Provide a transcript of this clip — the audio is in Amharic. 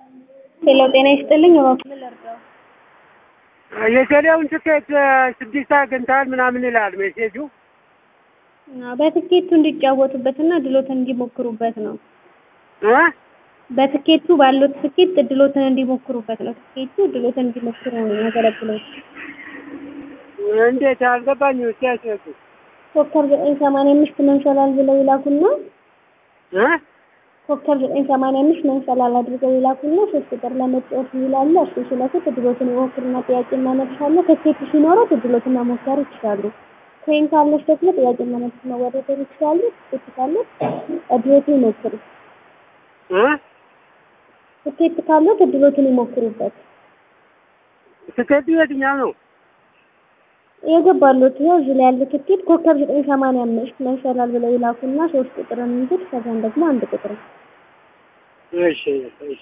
ሄሎ ጤና ይስጥልኝ እባክዎ ምን ልርዳው? የቴሌውን ትኬት ስድስት አግኝተሃል ምናምን ይላል ሜሴጁ። በትኬቱ እንዲጫወቱበትና ድሎትን እንዲሞክሩበት ነው። እ በትኬቱ ባሉት ትኬት እድሎትን እንዲሞክሩበት ነው። ትኬቱ እድሎትን እንዲሞክሩ ነው የሚያገለግለው። እንዴት አልገባኝም። እስኪ ያስረዱ። ኮከብ ዘጠኝ ሰማንያ አምስት መንሰላል ብለው ይላኩና እ ኮከብ ዘጠኝ ሰማንያ አምስት መንሰላል አድርገው ይላኩና ሶስት ቁጥር ለመጫወት ይላሉ። እሱ ሲለኩት እድሎትን ይሞክሩና ጥያቄና መልስ አለ። ትኬቱ ሲኖረው እድሎትን መሞከር ይችላሉ። ኮይን ካለች ደግሞ ጥያቄና መልስ መወዳደር ይችላሉ። ትኬት ካለ እድሎትን ይሞክሩ። እ ትኬት ካለው እድሎትን ይሞክሩበት። ትኬቱ የትኛው ነው? የገባሉት ይኸው እዚህ ላይ ያለ ትኬት ኮከብ ዘጠኝ ሰማንያ አምስት መንሰላል ብለው ይላኩና ሶስት ቁጥርን እንግድ ከዛን ደግሞ አንድ ቁጥር እሺ እሺ